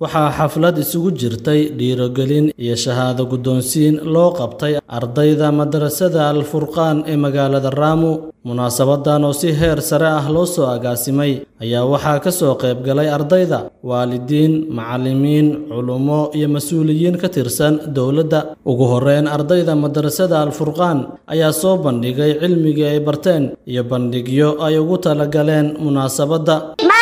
waxaa xaflad isugu jirtay dhiirogelin iyo shahaado guddoonsiin loo qabtay ardayda madarasada alfurqaan ee magaalada raamu munaasabadan oo si heer sare ah loo soo agaasimay ayaa waxaa ka soo qayb galay ardayda waalidiin macallimiin culummo iyo mas-uuliyiin ka tirsan dowladda ugu horreyn ardayda madarasada alfurqaan ayaa soo bandhigay cilmigii ay barteen iyo bandhigyo ay ugu talagaleen munaasabadda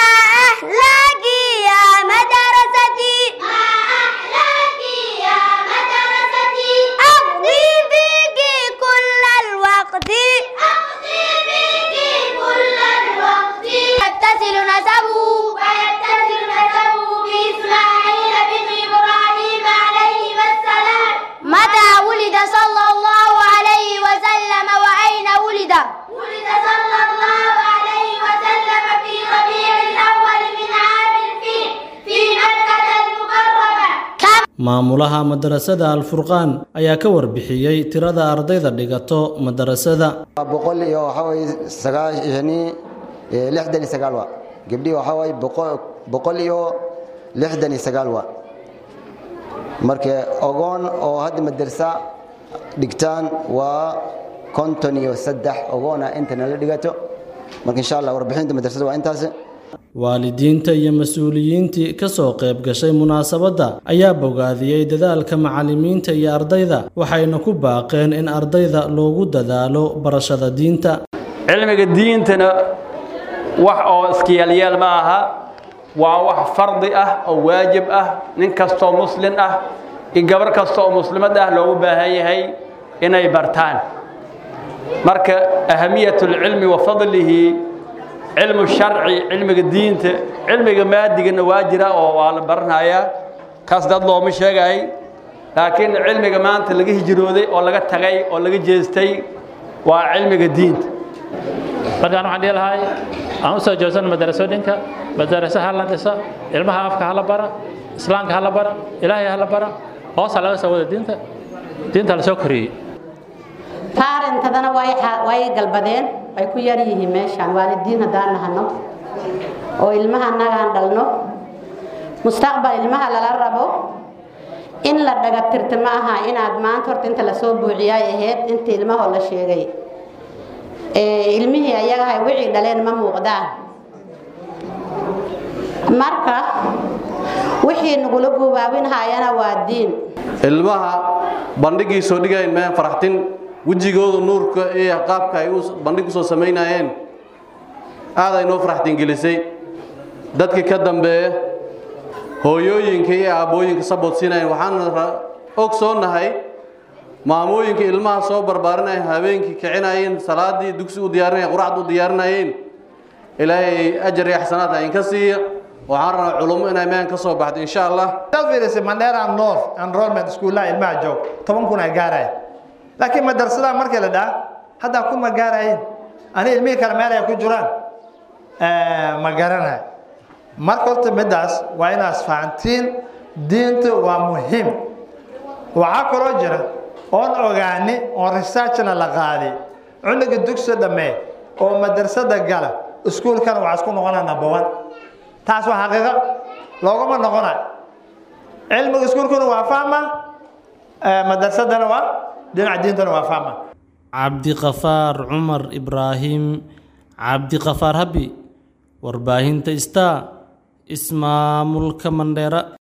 maamulaha madarasada alfurqaan ayaa ka warbixiyey tirada ardayda dhigato madarasada boqol iyo waxaa waye sagaashani lixdan iyo sagaal wa gabdhii waxaa waye boqol iyo lixdan iyo sagaal wa marka ogoon oo hadda madarsa dhigtaan waa konton iyo saddex ogoona intana la dhigato marka insha allah warbixinta madrasada waa intaas waalidiinta iyo mas-uuliyiintii ka soo qayb gashay munaasabadda ayaa bogaadiyey dadaalka macallimiinta iyo ardayda waxayna ku baaqeen in ardayda loogu dadaalo barashada diinta cilmiga diintana wax oo iskayaalyaal ma aha waa wax fardi ah oo waajib ah nin kastoo muslin ah iyo gabar kasta oo muslimad ah loogu baahan yahay inay bartaan marka ahamiyatulcilmi wa fadlihi cilmu sharci cilmiga diinta cilmiga maadigana waa jira oo waa la baranayaa kaas dad looma sheegay laakiin cilmiga maanta laga hijrooday oo laga tagay oo laga jeestay waa cilmiga diinta markaan waxaan dhihi lahay aan u soo joogsan madarasooyinka madaraso ha la dhisa ilmaha afka ha la bara islaamka ha la bara ilaahay ha la bara hoosa laga soo wada diinta diinta la soo koriyey taarintadana way galbadeen ay ku yar yihiin meeshaan waalidiin haddaan nahano oo ilmaha annagaan dhalno mustaqbal ilmaha lala rabo in la dhagatirta ma aha inaad maanta horta inta lasoo buuciyaay ahayd inta ilmahoo la sheegay ilmihii ayagahay wixii dhaleen ma muuqdaan marka wixii nagula gubaabinhayana waa diin ilmaha bandhigii soo dhigayn meen faraxtin wejigooda nuurka iyo qaabka ay bandhig u soo samaynayeen aad ay noo faraxtingelisay dadkii ka dambeeya hooyooyinka iyo aabbooyinka saboodsiinayeen waxaan og soo nahay maamooyinka ilmaha soo barbaarinaya habeenkii kicinayeen salaadii dugsi u diyaarinaya quracda u diyaarinayeen ilaahay ajar iyo xasanaad ha inka siiya waxaan rabaa culummo inay meen ka soo baxdo insha allah fiirisay mandheera north enrollment iskuullaha ilmaha joog toban kun ay gaaraya laakiin madarasadaha markii la dhaha haddaa ku ma gaarayeen ani ilmihii kale meel ay ku jiraan ma garanay marka horta middaas waa inaas fahantiin diinta waa muhiim waxaa kaloo jira oon ogaani oon researchna la qaadi cunuga dugsi dhammee oo madrasada gala iskuulkana waxaa isku noqonaa number one taas waa xaqiiqo loogama noqona cilmiga iskuulkuna waa fahma madrasadana waa dhinaca diintana waa fahma cabdiqafaar cumar ibraahim cabdiqafaar habi warbaahinta star ismaamulka mandheera